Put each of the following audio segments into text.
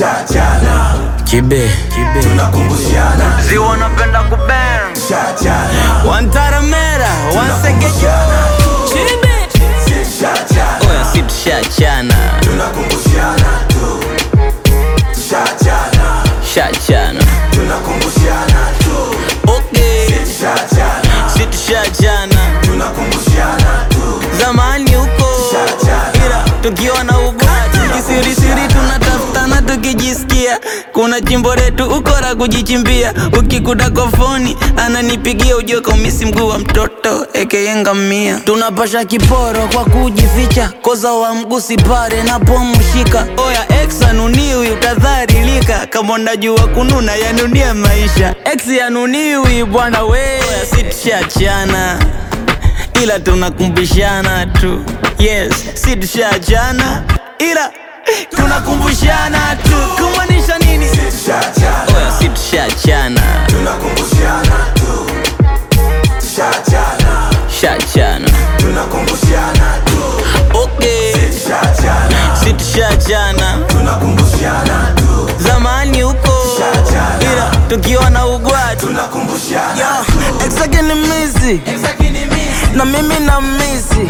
shachana Kibe, tunakumbushana ziwa napenda kubang shachana Wantaramera, wansegeja Kibe shachana Oya si tushachana tunakumbushana tu shachana Shachana tunakumbushana tu Okay, shachana si tushachana tunakumbushana tu Zamani huko Shachana. Ila tukiwa na ubati Kisirisiri tunatafutana tukijisikia Kuna chimbo letu ukora kujichimbia Ukikuta kofoni ananipigia ujue kaumisi mguu wa mtoto ekeyenga mia Tunapasha kiporo kwa kujificha Koza wa mgusi pare napomshika Oya ex anuniwi utadharilika Kama unajua kununa yanunia maisha Ex yanuniwi bwana we Oya si tushachana ila tunakumbushana tu yes si tushachana ila tunakumbushana tu kumaanisha nini shachana oya si tushachana tunakumbushana tu shachana shachana tunakumbushana tu okay shachana si tushachana tunakumbushana tu zamani huko Shachana. ila tukiwa na ugwatu tunakumbushana exake ni misi na mimi na misi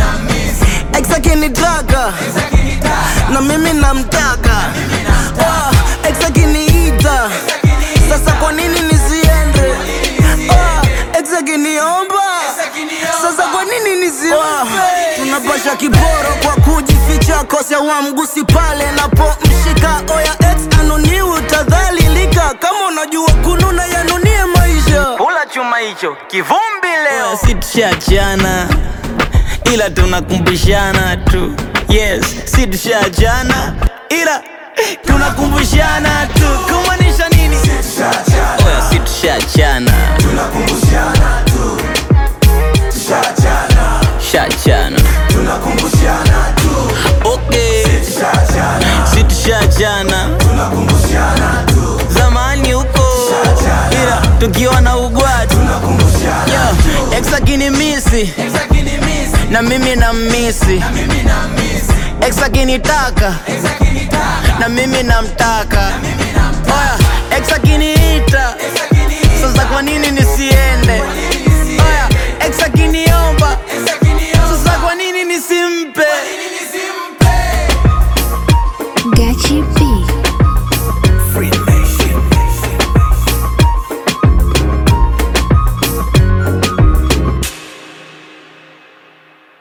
exake ni taka na mimi namtaka Ah, ex akiniita sasa kwa nini nisiende Ah, ex akiniomba sasa kwa nini nisiombe tunapasha kiboro kwa kujificha kosea wa mgusi pale napomshika oya ex anuniwi utadhalilika kama unajua kununa yanunie maisha kula chuma hicho kivumbi leo si tushachana ila tunakumbushana tu yes si tushachana ila tunakumbushana tu kumaanisha nini shachana oya si tushachana tunakumbushana tu shachana shachana tunakumbushana tu okay shachana si tushachana tunakumbushana tu zamani huko ila tukiwa na ugwatu tunakumbushana Yo, ex akinimisi na mimi na misi ex akinitaka na mimi namtaka oya ex akiniita sasa kwa nini nisiende